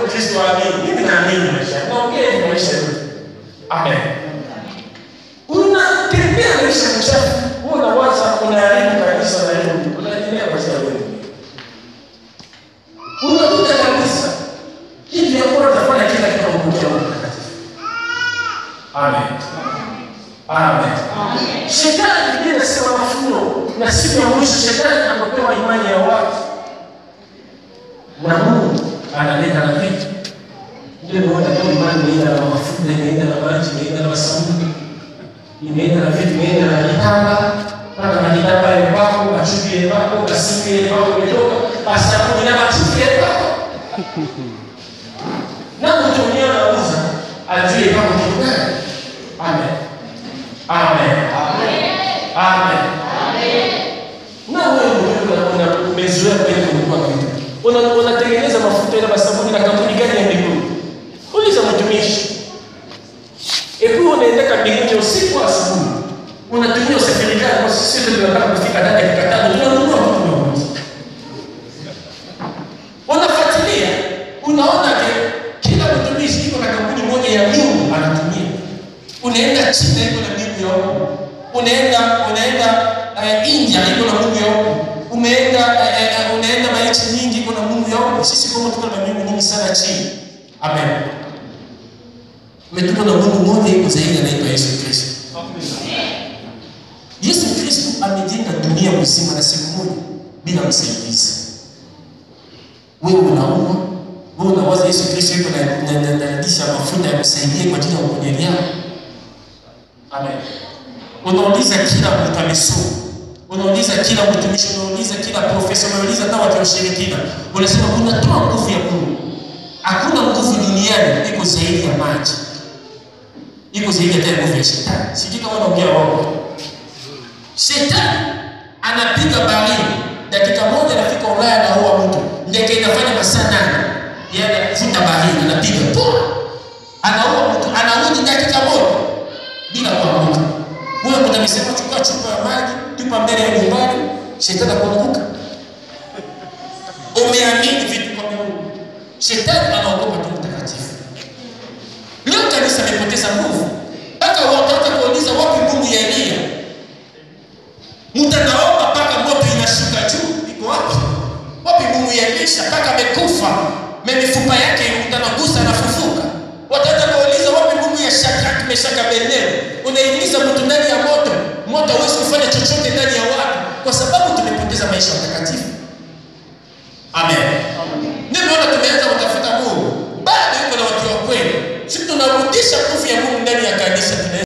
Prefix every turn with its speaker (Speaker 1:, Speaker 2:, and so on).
Speaker 1: Mkristo aamini. Mimi naamini maisha. Naongea hivi maisha yote. Amen. Unatembea maisha mchafu. Wewe unawaza unaharibu kanisa na Mungu. Unaendelea maisha wewe. Unakuta kabisa kitu ya kwanza fanya kila kitu kwa Mungu mtakatifu. Amen. Amen. Shetani Biblia inasema mafuno na siku ya mwisho shetani anapewa imani ya watu na Mungu analeta na vitu. Ndio naona kama imani inaenda na mafuta, inaenda na maji, inaenda na sabuni, inaenda na vitu, inaenda na kitamba, mpaka na kitamba ile pako, machupi ile pako, kasiki ile pako imetoka, basi sabuni na machupi ile pako. Na mtu mwenyewe anauza, ajue pako kitu gani. Amen. Amen. Amen. Na wewe mwenyewe una umezoea kwenda kununua vitu. Una unatengeneza mafuta ile sabuni na kampuni gani ya mbinguni? Uliza mtumishi. Epo unaenda mbinguni usiku wa asubuhi. Unatumia usafiri gani? Kwa sisi sote tunataka kufika ndani ya dakika tano tunanunua vitu vya Unafuatilia, unaona ke kila mtumishi iko na kampuni moja ya miungu anatumia. Unaenda China iko na miungu ya huko. Unaenda unaenda uh, India iko na Mungu ya huko. Umeenda uh, uh, unaenda maichi nyingi iko na Mungu ya huko. Sisi kama tuko na miungu nyingi sana chini. Amen. Umetuko na Mungu mmoja iko zaidi anaitwa Yesu Kristo. Yesu Kristo amejenga dunia mzima na siku moja bila msaidizi. Wewe unaumwa, wewe unawaza Yesu Kristo yuko na na analisha mafuta ya kusaidia kwa ajili ya uponyaji wako. Amen. Unauliza kila mtu amesoma. Unauliza kila mtumishi, unauliza kila profesa, unauliza hata watu wa ushirikina. Unasema unatoa nguvu ya Mungu. Hakuna nguvu duniani iko zaidi ya maji. Iko zaidi hata ya nguvu ya shetani. Sijui kama unaongea wao. Shetani anapiga baharini dakika moja anafika Ulaya na huwa mtu. Ndege inafanya masaa nane. Yeye anafuta baharini anapiga poa. Anaua mtu, anarudi dakika moja bila kuanguka. Wewe kuna misemo chukua chupa ya maji, tupa mbele ya nyumbani, shetani akuanguka. Umeamini vitu kwa Mungu. Shetani anaogopa tu mtakatifu. Leo kanisa limepoteza nguvu. Mpaka wataanza kuuliza wapi Mungu ya Elia? Mtanaomba mpaka moto inashuka juu, iko wapi? Wapi Mungu ya Elisha? Mpaka amekufa, mifupa yake utanagusa anafufuka. Wataanza kuuliza wapi Mungu ya Shadrach, Meshach, Abednego? Unaingiza mtu ndani ya moto, moto hawezi kufanya chochote ndani ya watu, kwa sababu tumepoteza maisha matakatifu. Amen. Nimeona tumeanza kutafuta Mungu, bado yuko na watu wa kweli. Sisi tunarudisha nguvu ya Mungu ndani ya kanisa.